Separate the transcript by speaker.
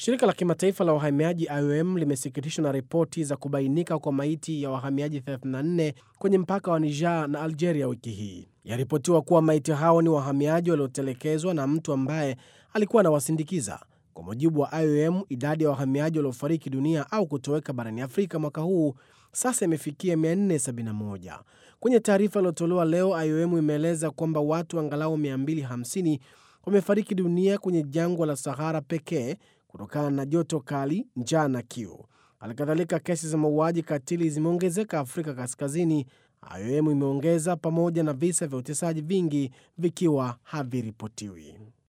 Speaker 1: Shirika la kimataifa la wahamiaji IOM limesikitishwa na ripoti za kubainika kwa maiti ya wahamiaji 34 kwenye mpaka wa Niger na Algeria wiki hii. Yaripotiwa kuwa maiti hao ni wahamiaji waliotelekezwa na mtu ambaye alikuwa anawasindikiza. Kwa mujibu wa IOM, idadi ya wahamiaji waliofariki dunia au kutoweka barani Afrika mwaka huu sasa imefikia 471. Kwenye taarifa iliyotolewa leo, IOM imeeleza kwamba watu angalau 250 wamefariki dunia kwenye jangwa la Sahara pekee kutokana na joto kali, njaa na kiu. Halikadhalika, kesi za mauaji katili zimeongezeka Afrika Kaskazini, IOM imeongeza, pamoja na visa vya utesaji vingi vikiwa haviripotiwi.